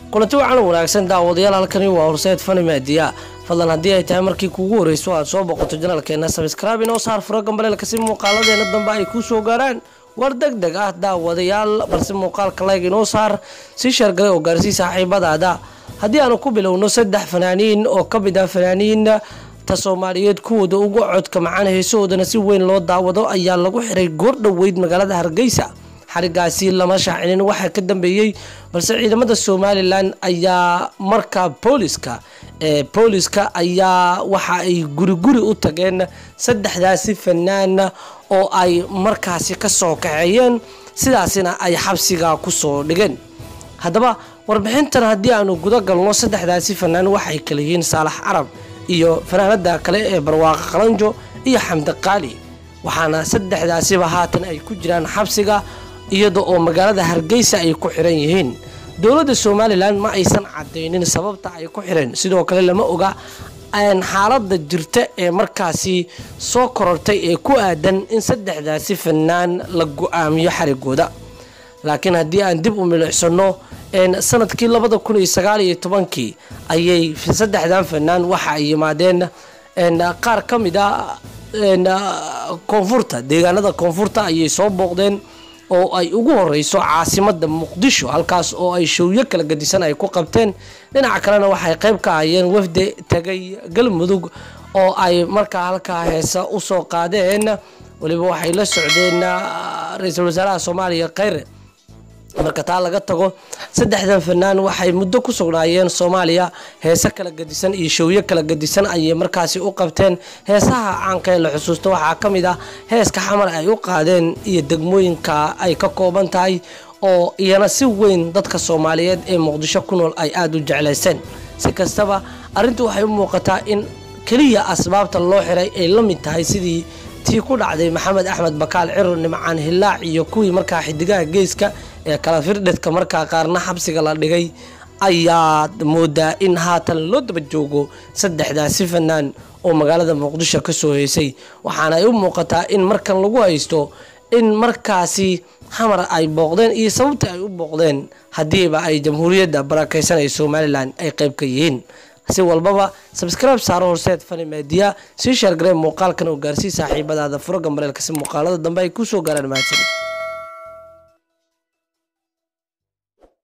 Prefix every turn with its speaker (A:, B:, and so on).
A: kulanti wacan wanaagsan daawadayaal halkani waa horseed fani maadiya fadlan haddii ay tahay markii kuugu horeyso aad soo boqoto janaalkeena sabskraibe inoo saar furo gambaleelka si muuqaaladeena dambe ay kuu soo gaaraan war deg deg ah daawadayaal balse muuqaalka layg inoo saar si shargalay oo gaarsii saaxiibadaada haddii aanu ku bilowno saddex fanaaniin oo ka mid ah fanaaniin ta soomaaliyeed kuwooda ugu codka macaan heesahoodana si weyn loo daawado ayaa lagu xiray goor dhoweyd magaalada hargeysa xarigaasi lama shaacinin waxaa ka dambeeyey balse ciidamada somalilan ayaa markaa booliska ee booliska ayaa waxa ay guri guri u tageen saddexdaasi fanaan oo ay markaasi ka soo kaxeeyeen sidaasina ay xabsiga kusoo dhigeen haddaba warbixintan haddii aanu guda galno saddexdaasi fanaan waxay kala yihiin saalax carab iyo fanaanada kale ee barwaaqo qalanjo iyo xamdi qaali waxaana saddexdaasiba haatan ay ku jiraan xabsiga iyada oo magaalada hargeysa ay ku xiran yihiin dowladda somalilan ma aysan cadaynin sababta ay ku xireen sidoo kale lama oga xaalada jirta ee markaasi soo korortay ee ku aadan in saddexdaasi fanaan la go-aamiyo xarigooda laakiin haddii aan dib u milicsano sanadkii labada kun iyo sagaal iyo tobankii ayay saddexdan fanaan waxa ay yimaadeen qaar ka mid a koonfurta deegaanada koonfurta ayay soo booqdeen oo ay ugu horeyso caasimada muqdisho halkaas oo ay showyo kala gadisan ay ku qabteen dhinaca kalena waxay qayb ka ahayeen wafde tagay galmudug oo ay markaa halkaa heesa usoo qaadeen waliba waxay la socdeen ra-iisul wasaaraha soomaaliya kheyre marka taa laga tago saddexdan fanaan waxay muddo ku sugnaayeen soomaaliya heese kala gadisan iyo showyo kala gadisan ayay markaasi u qabteen heesaha caanka ee la xusuusta waxaa ka mid ah heeska xamar ay u qaadeen iyo degmooyinka ay ka kooban tahay oo iyana si weyn dadka soomaaliyeed ee muqdisho ku nool ay aada u jeclayseen si kastaba arrintu waxay u muuqataa in keliya asbaabta loo xiray ay la mid tahay sidii tii ku dhacday maxamed axmed bakaal ciro nimcaan hilaac iyo kuwii markaa xidigaha geeska ee kala firdhidka markaa qaarna xabsiga la dhigay ayaad moodaa in haatan loo daba joogo saddexdaasi fanaan oo magaalada muqdisho ka soo heysay waxaana ay u muuqataa in markan lagu haysto in markaasi xamar ay booqdeen iyo sababta ay u booqdeen haddiiba ay jamhuuriyadda barakeysan ee somalilan ay qayb ka yihiin si walbaba sabscribe saaro horseed fani maadiya sii sheergaree muuqaalkan oo gaarsii saaxiibadaada furo gambareelka si muuqaalada dambe ay kusoo gaaraan mahadsanid